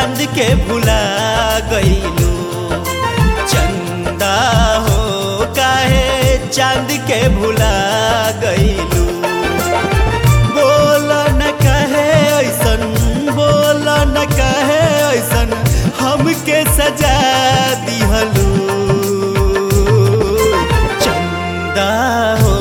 चांद के भुला गईलू चंदा हो काहे चांद के भुला गईलू बोल न कहे ऐसन बोल न कहे ऐसन हमके सजा दिहलू चंदा हो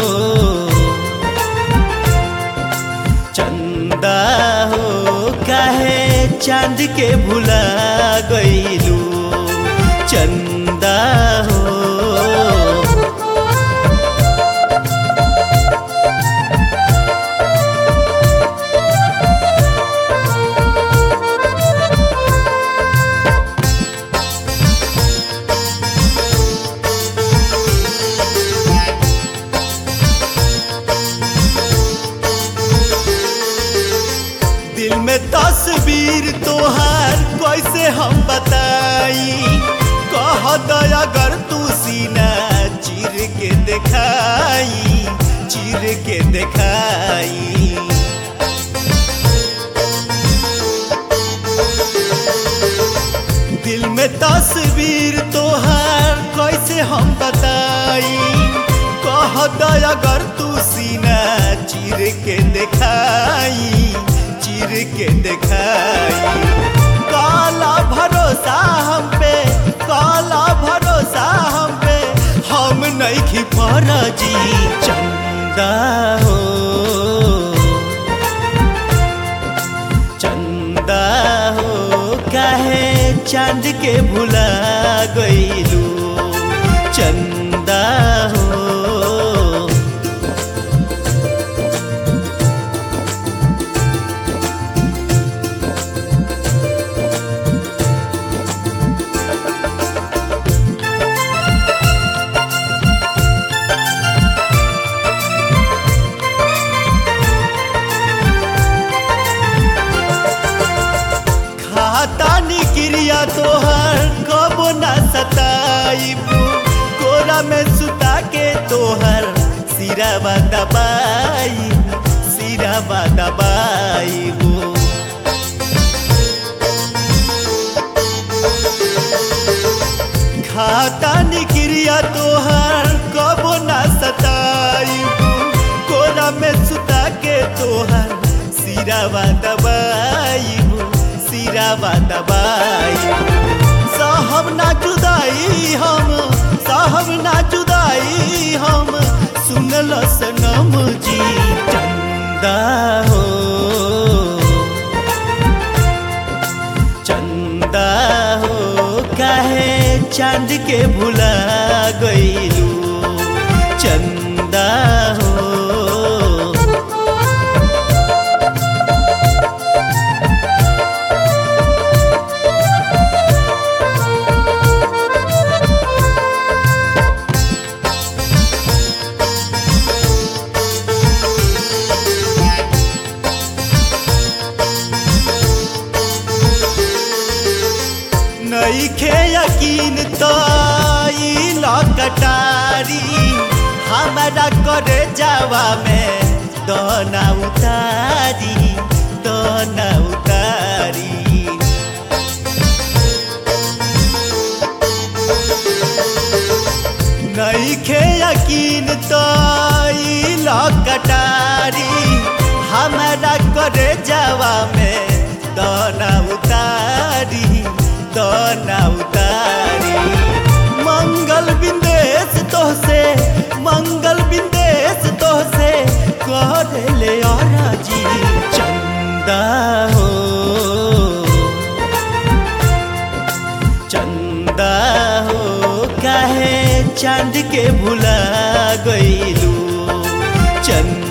चंदा हो काहे चांद के भुला गईलू चंदा हो दिल में तस्वीर तोहार कैसे हम बताई कह दया अगर तू सीना चीर के दिखाई चीर के दिखाई दिल में तस्वीर तोहार कैसे हम बताई कह दया अगर तू सीना चीर के दिखाई चीर के दिखाई काला भरोसा हम पे काला भरोसा हम पे हम नहीं खी जी चंदा हो चंदा हो काहे चांद के भुला गईलू चंदा हो खाता निक्रिया तोहर कबो ना सताइबू कोरा में सुता के तोहर सिरावा दबाई सिरावा दबाइबू खाता निक्रिया तोहर कबो ना सताइबू कोरा में सुता के तोहर सिरावा दबाइबू सिरावा दबाई साहब ना जुदाई हम साहब ना जुदाई हम सुनल सनम जी चंदा हो चंदा हो काहे चांद के भुला गईलू चंदा हो नईखे यकीन तो ई लकटारी हमारा करे जावा में दना उतारी दना उतारी नईखे यकीन तो ई लकटारी हमारा करे जावा में दना उतारी दना उतारी मंगल बिंदेश तोहसे मंगल बिंदेश तोहसे कर ले जी चंदा हो चंदा हो काहे चांद के भुला गईलू चंदा